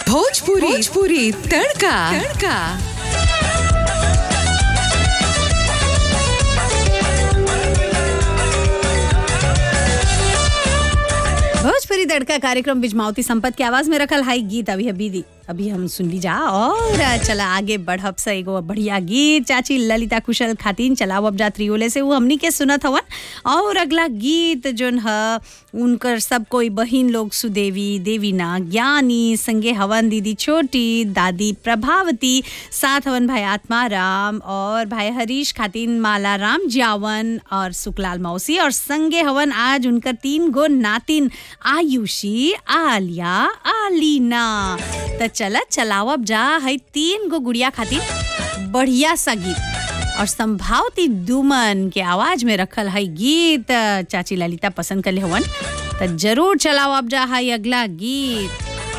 भोजपुरी भोजपुरी तड़का तड़का भोजपुरी तड़का कार्यक्रम बिजमावती संपत के आवाज में रखल हाई गीत अभी अभी दी अभी हम सुन ली जा और चला आगे बढ़ब से एगो बढ़िया गीत चाची ललिता कुशल खातिन चलाव अब जा त्रियोले से वो हमनी के सुनत हवन और अगला गीत जोन ह उनकर सब कोई बहिन लोग सुदेवी देवीना ज्ञानी संगे हवन दीदी छोटी दादी प्रभावती साथ हवन भाई आत्मा राम और भाई हरीश खातिन माला राम जावन और सुकलाल मौसी और संगे हवन आज उनकर तीन गो नातिन आयुषी आलिया आलीना त चला चलावब जा है तीन गो गुड़िया खातिर बढ़िया सा गीत और संभावती दुमन के आवाज में रखल है गीत चाची ललिता पसंद कर हवन त जरूर चलावब जा है अगला गीत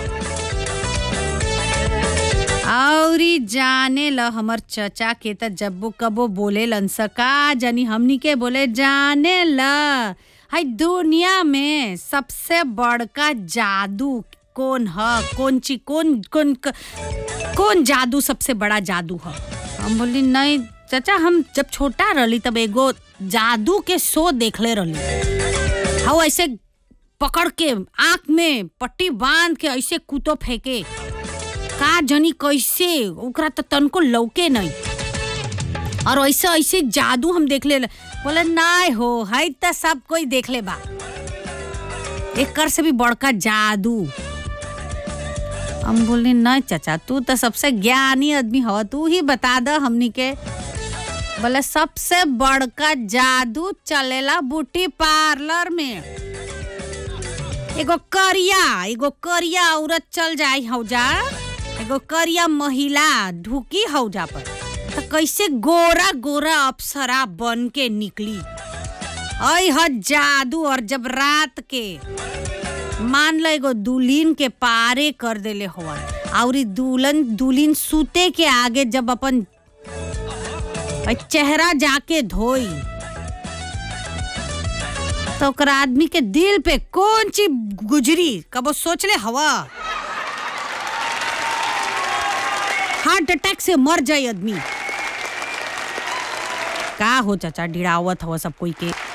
औरी जाने ल हमर चचा के त जब्बो कबो बोले लन सका जनी हमनी के बोले जाने ल हाय दुनिया में सबसे बड़का जादू कौन ह कौन ची कौन कौन क- कौन जादू सबसे बड़ा जादू ह हम बोली नहीं चाचा हम जब छोटा रहली तब एगो जादू के शो देखले रहली हाउ ऐसे पकड़ के आंख में पट्टी बांध के ऐसे कुतो फेंके का जनी कैसे ओकरा तो तनको लौके नहीं और ऐसे ऐसे जादू हम देख ले बोले नाय हो है तो सब कोई देख ले बा एकर से भी बड़का जादू हम बोले नहीं चाचा तू तो सबसे ज्ञानी आदमी हो तू ही बता द हमनी के बोले सबसे बड़का जादू चलेला ब्यूटी पार्लर में एगो करिया एगो करिया औरत चल जाई हौजा एगो करिया महिला ढुकी हौजा पर तो कैसे गोरा गोरा अप्सरा बन के निकली ऐ ह जादू और जब रात के मान लो एगो दुल्हन के पारे कर देले हवन और दुल्हन दुल्हन सूते के आगे जब अपन ऐ चेहरा जाके धोई तो ओकरा आदमी के दिल पे कौन चीज गुजरी कबो सोच ले हवा हार्ट अटैक से मर जाए आदमी का हो चाचा डिड़ावत हवा सब कोई के